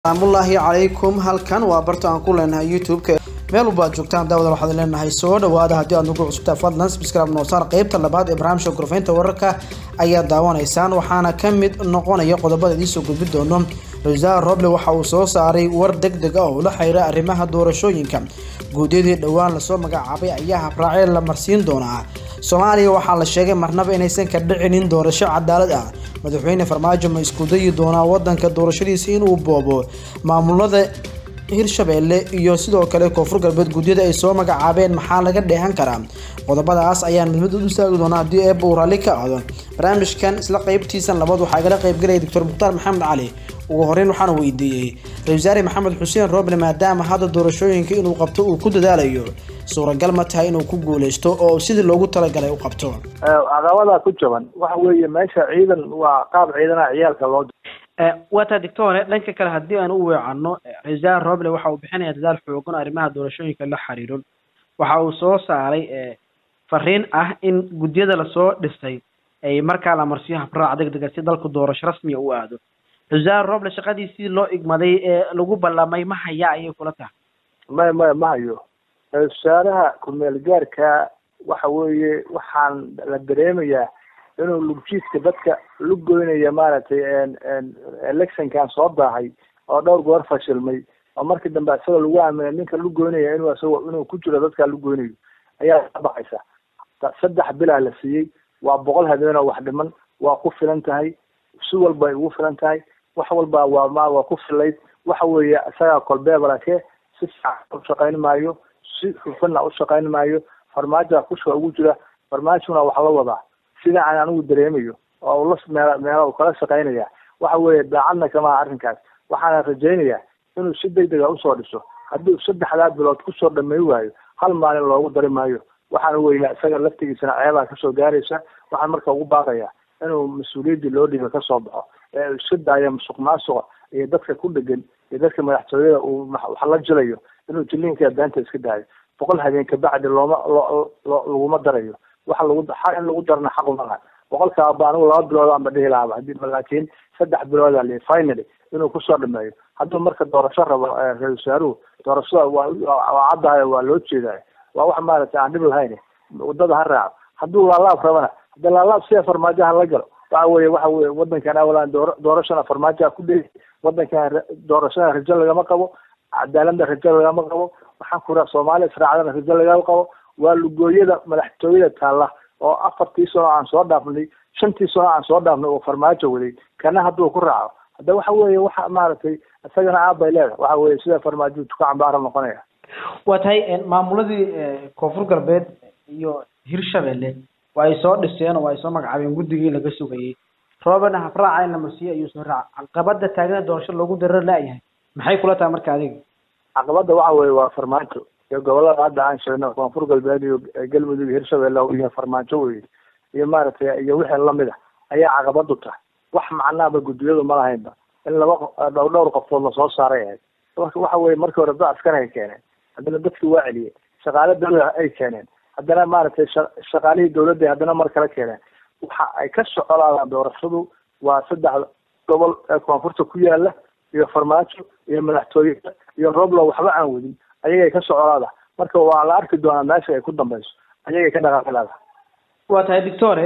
asalaamullaahi calaykum halkan waa barta aan ku leenahay youtube-ka meel walba aad joogtaan daawada waxaad leenahay soo dhawaada haddii aad nagu cusubtaa fadlan subscribe noosaar qeybta labaad ee barnaamijka gorfaynta wararka ayaad daawanaysaan waxaana ka mid noqonaya qodobada idiinsoo gudbi doono ra-iisul roble waxa uu soo saaray war deg deg ah oo la xiriira arrimaha doorashooyinka guudyadii dhowaan lasoo magacaabay ayaa habraacee la marsiin doonaa soomaaliya waxaa la sheegay marnaba inaysan ka dhicinin doorasho cadaalad ah madaxweyne farmaajo ma isku dayi doonaa wadanka doorashadiisa inuu boobo maamulada hirshabeelle iyo sidoo kale koonfur galbeed guudyada ay soo magacaabeen maxaa laga dheehan karaa qodobadaas ayaan mid mid u istaagi doonaa haddii eebba uu raalli ka ahdo barnaamijkan isla qeybtiisan labaad waxaa igala qeybgalaya doctor mukhtaar maxamed cali ugu horeyn waxaana weydiiyey ra-isul wasaare maxamed xuseen roble maadaama hadda doorashooyinka inuu qabto uu ku dadaalayo suuragal ma tahay inuu ku guuleysto oo sidii loogu talagalay u qabto caqabadaa ku jaban waxa weeye meesha ciidan waa qaab ciidanaha ciyaalka loo waa taa doctore dhanka kale haddii aan u weecanno ra-isul wasaare roble waxa uu bixinaya dadaal xoogan arrimaha doorashooyinka la xiriiro waxa uu soo saaray fariin ah in gudyada lasoo dhisay ay markaa la marsiyo habraac deg dega si dalku doorasho rasmiya u aado ra-isul roble shaqadiisii loo igmaday ee lagu ballamay ma hayaa ayay kula tahay maya maya ma hayo ra-isul wasaaraha ku-meel gaarka waxa weeye waxaan la dareemayaa inuu lugjiidka dadka lugoynaya maaragtay electionkan soo daahay oo dhowr goor fashilmay oo markii dambe isagoo lagu aaminay ninka lugoynaya inuu isago inuu ku jiro dadkaa lugoynayo ayaa ka baqaysa saddex bilaa la siiyey waa boqol habeenoo wax dhiman waa ku filan tahay si walba ay ugu filan tahay wax walba waa ma waa ku filayd waxa weeye isagaa kolbeebalake si fiican u shaqayn maayo si xufanna u shaqayn maayo farmaajoa kusha ugu jira farmaajona wax la wadaa sida aan anigu dareemayo oo ula meel meela u kala shaqaynaya waxa weeye daacadna kamaha arrinkaas waxaana rajaynayaa inuu si deg dega usoo dhiso haddii saddexdaa bilood kusoo dhamay waayo hal maalin loogu dari maayo waxaana weya isaga laftigiisana ceebaa kasoo gaaraysa waxaan marka ugu baaqayaa inuu mas-uuliyaddii loo dhiiba kasoo baxo ee uu iska daayo musuq maasuqa iyo dadka ku dhegan iyo dadka madaxtooyada uu wax la jilayo inuu jiliinka beenta iska daayo boqol habeen kabacdi looma lo laguma darayo waxa lagu in lagu darna xaq uma laha boqolkaaba anigu laba bilood aanba dhihi lahaaba hadii laakiin saddex bilooda li finally inuu kusoo dhameeyo hadduu marka doorasho rabo ra-isul wasaaruhu doorashada waa waa caddahay waa loo jeedayo waa wax maaragtay aan dhib lahayn wadada ha raaco hadduu laalaab rabana hadda laalaab sia farmaajo ha la galo waxa weye waxa weye wadankan awalan doora doorashana farmaajoha ku dhegi wadankan doorashada rajo lagama qabo cadaaladna rajo lagama qabo waxaan ku raa soomaaliya israacdana rajo lagama qabo waa lugooyada madaxtooyada taalla oo afartii sano aan soo dhaafnay shantii sano aan soo dhaafnay oo farmaajo waday kana hadduu ku raaco hadda waxa weeye waxa maaragtay isagana aabay leeda waxa weye sida farmaajo tuka cambaara noqonaya waa tahay maamuladii koonfur galbeed iyo hirshabelle waa ay soo dhiseen oo waa ay soo magacaabeen guddigii laga sugayay roobena habraaca in la marsiiyo ayuu soo raaca caqabada taagana doorasho loogu darar laayahay maxay kula tahay marka adiga caqabada waxa weye waa farmaajo iyo gobolada hadda aan sheegno koonfur galbeed iyo galmudug iyo hirshabelle iyo farmaajo weye iyo maaragtay iyo wixii lamid a ayaa caqabadu tahay wax macnaaba guddiyadu ma lahaynba in laba dhow dhowr qofood lasoo saaray ahayd marka waxa weye markii hore dad askar ay keeneen haddana dadkii waa celiyey shaqaale dawlada ay keeneen haddana maaragtay shaqaalihii dawladda haddana mar kale keeneen waxa ay ka socolaadaan doorashadu waa saddex gobol ee koonfurta ku yaala iyo farmaajo iyo madaxtooyada iyo roblo waxba aan wadin ayagay ka socolaada marka waa la arki doonaa meesha ay ku dambeyso ayagay ka dhaqaaqilada waa tahay doctore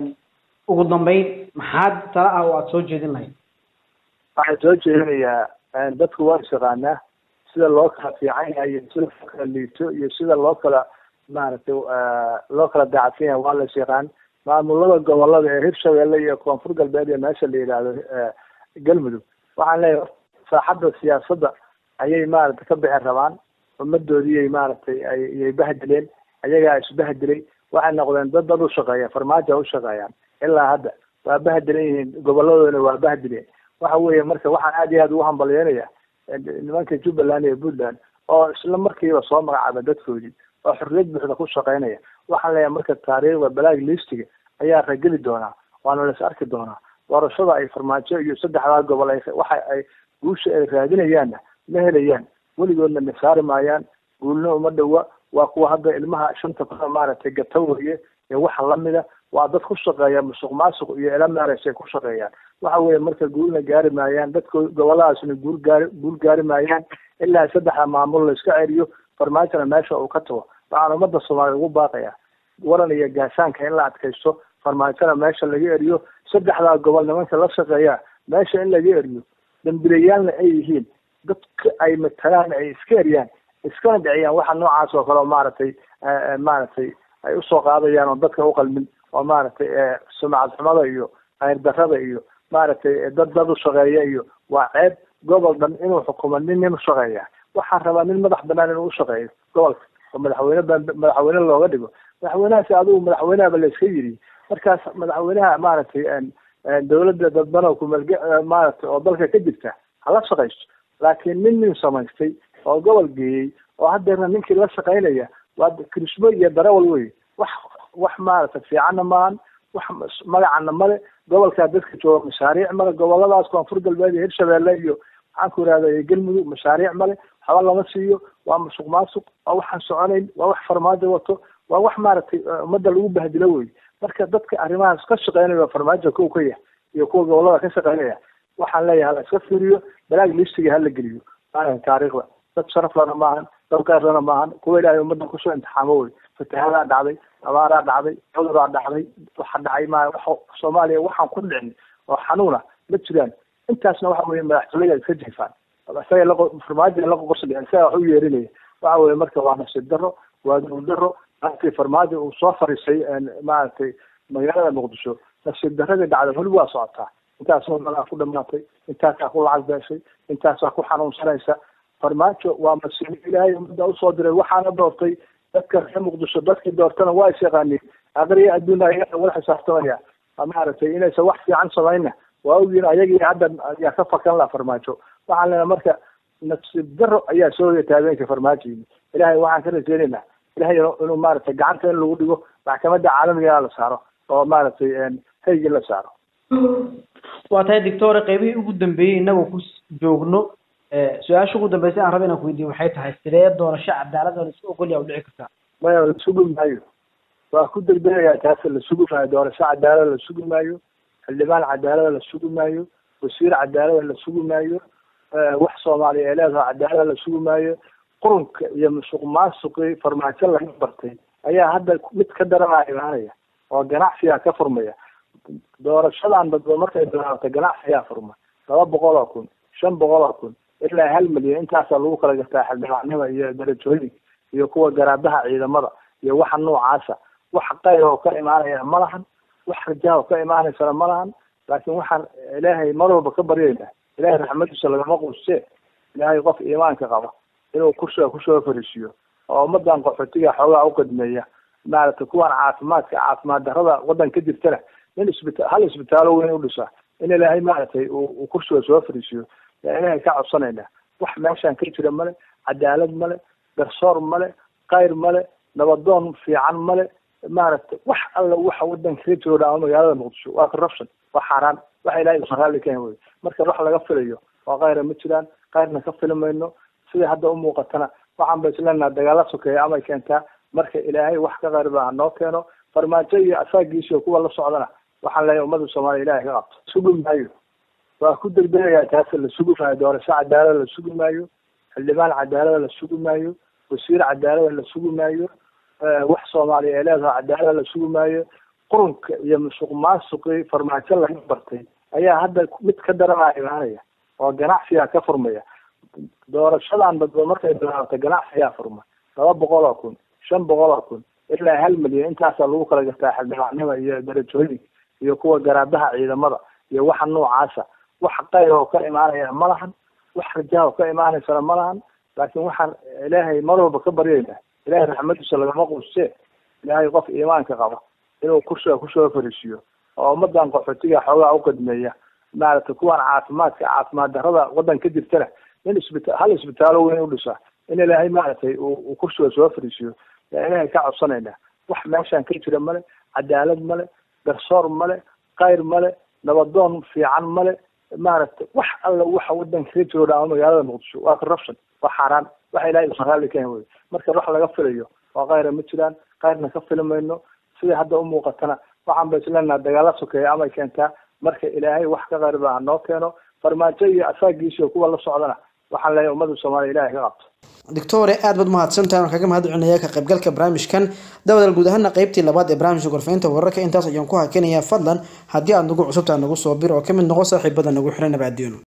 ugu dambeyn maxaad tala ah oo aada soo jeedin lahayd waxaan soo jeedinayaa dadku waa isyaqaanaa sida loo kala fiican yahay iyo sida loo kala liito iyo sida loo kala maaragtay loo kala daacadsan yahay waa la isyaqaan maamulada gobolada ee hirshabelle iyo koonfur galbeed iyo meesha la yidhaahdo galmudug waxaan leeyahay saaxadda siyaasadda ayay maaragtay ka bixi rabaan ummadoodiiyay maaragtay ayay bahdileen ayagaa isbahdilay waxay noqdeen dad dad ushaqeeya farmaajo ushaqeeyaan ilaa hadda waa bahdilan yihiin goboladoodana waa bahdileen waxa weeye marka waxaan aad iyo aad ugu hambalyeynaya nimanka jubbaland iyo puntland oo isla markiiba soo magacaaba dadkoodii oo xorriyad buuxda ku shaqeynaya waxaan leeyahay marka taariikhda balaag listiga ayaa rageli doonaa waana las arki doonaa doorashada ay farmaajo iyo saddexdaa gobol ay waxa ay guusha ay raadinayaanna ma helayaan weligoodna na saari maayaan guulna uma dhowa waa kuwa hadda ilmaha shanta kuna maaragtay gata weye ee waxa lamida waa dad ku shaqeeya musuq maasuq iyo ela maaragtay ku shaqeeyaan waxa weeye marka guulna gaari maayaan dadka goboladaasna guul gaari guul gaari maayaan ilaa saddexda maamul la iska celiyo farmaajona meesha uu ka tago waxaan ummadda soomaaliya ugu baaqaya waran iyo gaashaanka in la adkaysto farmaajona meesha laga eriyo saddexdaa gobol nimanka la shaqeeya meesha in laga eriyo dambilayaalna ay yihiin dadka ay matalaan ay iska eriyaan iskana dhiciyaan waxa noocaas oo kale oo maaragtay maaragtay ay usoo qaadayaan oo dadka uqalmin oo maaragtay sumcad xumada iyo khayr darada iyo maaragtay dad dad u shaqeeya iyo waa ceeb gobol dhan inuu xukumo nin nin ushaqeeya waxaan rabaa nin madax banaan inuu ushaqeeyo gobolka oo madaxweyne madaxweyne looga dhigo madaxweynahaasi adigu madaxweynehaba la iska yiri markaas madaxweynaha maaragtay dawladda dadban oo kumeel maaragtay oo dalka ka jirta hala shaqaysto laakiin nin nin samaystay oo gobol geeyey oo haddeerna ninkii la shaqaynaya waa krismo iyo darawal wey wax wax maaragtay fiicanna maahan wax magacana male gobolkaa dadka jooga mashaariic male goboladaas koonfur galbeed iyo hirshabeelle iyo maxaan ku ihahda galmudug mashaariic male waxba lama siiyo waa masuq maasuq waa waxaan soconayn waa wax farmaajo wato waa wax maaragtay ummadda lagu bahdilo wey marka dadka arrimahaas ka shaqeynaya farmaajo kow ka yah iyo kuwa gobolada ka shaqeynaya waxaan leeyahay hala iska fiiriyo balaag listiga hala geliyo maahan taariikhda dad sharaf lana maahan dad keyrlana maahan kuwa ilaahay ummadda kusoo imtixaamo wey fatahadaa dhacday abaaraa dhacday cuduraa dhacday waxa dhacay ma wa soomaaliya waxaan ku dhicin oo xanuuna ma jiraan intaasna waxa weye madaxtooyada iska jifaan isaga la farmaajo la qoqosli isaga wax u yeerinaya waxa weye marka waa nasiib daro waa dul daro markii farmaajo uu soo fariisay maaragtay magaalada muqdisho nasiib daradii dhacday weli waa socotaa intaasoo malaa ku dhamaatay intaasaa ku lacag beeshay intaasaa ku xanuunsanaysa farmaajo waa masiibo ilaahay ummadda usoo diray waxaana doortay dadka reer muqdisho dadkii doortana waa is yaqaaniin aqriya adduuna ayaga wala xisaabtamaya maaragtay inaysan wax fiican samayna waa ogyihin ayagii hadda ayaa ka fakan laha farmaajo waxaan leenahay marka nasiib daro ayaa soo hoyata habeenka farmaajoyini ilaahay waxaan ka rajeynaynaa ilahay inuu maaragtay gacanta in lagu dhigo maxkamadda caalamiga la saaro oo maaragtay haygii la saaro waa tahay doctore qeybihii ugu dambeeyey inagoo ku joogno su-aasha ugu dambeysay aan raba inaan ku weydiiyo waxay tahay sidee doorasho cadaalad oo la isu ogolyaa u dhici kartaa maya la sugi maayo waa ku degdegayaa taas la sugi maayo doorasho cadaalada la sugi maayo xildhibaan cadaalada la sugi maayo wasiir cadaalada la sugi maayo wax soomaaliya ee leedaho cadaalada la sugi maayo qurunka iyo musuq maasuqii farmaajo laga bartay ayaa hadda mid ka daranaa imaanaya oo ganacsigaa ka furmaya doorashadan dadba markay bilaabatay ganacsigaa furma laba boqol oo kun shan boqol oo kun ilaa hal milyan intaasaa lagu kala gartaa xildhibaannima iyo darajooyinka iyo kuwa garaabaha ciidamada iyo waxa noocaasa wax qayr oo ka imaanaya ma lahan wax rajaha oo ka imaanaysana ma lahan laakiin waxaan ilaahay mar walba ka baryaynaa ilaahay raxmadiisa lagama quustee ilaahay qof iimaanka qaba inuu kursiga kusoo fariisiyo oo ummadan qaxootiga xoogaa uqadmeeya maaragtay kuwan caafimaadka caafimaad darada waddan ka jirtana in isbita hal isbitaalo weyn u dhisa in ilaahay maaragtay uu kursiga soo fariisiyo yaa ilaahay ka codsanayna wax meeshaan ka jira male cadaalad male garsoor male kayr male nabadoon fiican male maaragtay wax alla waxa wadanka ka jiro dhaa magaalada muqdisho waa corruption waa xaaraan waxa ilahay usan raalli ka hen wey marka wax laga filayo oo kayra ma jiraan kayrna ka fili mayno sida hadda umuuqatana waxaan ba isleenaha dagaala sokeeya amay keentaa marka ilaahay wax ka qayr baa noo keeno farmaajo iyo asaagiisiyo kuwa la socdana waxaan leeyahay ummadda soomaaliya ilahay ka qabto sugi maayo waa ku degdegayaa taas la sugi maayo doorasho cadaalada la sugi maayo xildhibaan cadaalada la sugi maayo wasiir cadaalada la sugi maayo wax soomaaliya ee leedaho cadaalada la sugi maayo qurunka iyo musuq maasuqii farmaajo laga bartay ayaa hadda mid ka daranaa imaanaya oo ganacsigaa ka furmaya doorashadan dadba markay bilaabatay ganacsigaa furma laba boqol oo kun shan boqol oo kun ilaa hal milyan intaasaa lagu kala gartaa xildhibaannima iyo darajooyinka iyo kuwa garaabaha ciidamada iyo waxa noocaasa wax qayr oo ka imaanaya ma lahan wax rajaha oo ka imaanaysana ma lahan laakiin waxaan ilaahay mar walba ka baryaynaa ilaahay raxmadiisa lagama quustee ilaahay qof iimaanka qaba inuu kursiga kusoo fariisiyo oo ummadan qaxootiga xoogaa uqadmeeya maaragtay kuwan caafimaadka caafimaad darada waddan ka jirtana in isbita hal isbitaalo weyn u dhisa in ilaahay maaragtay uu kursiga soo fariisiyo yaa ilaahay ka codsanayna wax meeshaan ka jira male cadaalad male garsoor male kayr male nabadoon fiican male maaragtay wax alla waxa wadanka ka jiro dhaa magaalada muqdisho waa corruption waa xaaraan waxa ilahay usan raalli ka hen wey marka wax laga filayo oo kayra ma jiraan kayrna ka fili mayno sida hadda umuuqatana waxaan ba isleenaha dagaala sokeeya amay keentaa marka ilaahay wax ka qariba ha noo keeno farmaajo iyo asaagiisio kuwa la socdana waxaan leeyahay ummadda soomaaliya ilahay ka qabto doctore aad baad mahadsantahay waan kaga mahad celinaya ka qaybgalka barnaamijkan dawadal guud ahaana qeybtii labaad ee barnaamijka gorfeynta wararka intaas ayaan ku hakinayaa fadlan haddii aad nagu cusubtaa nagu soo bir oo kamid noqo saaxiibada nagu xiran nabaadiyono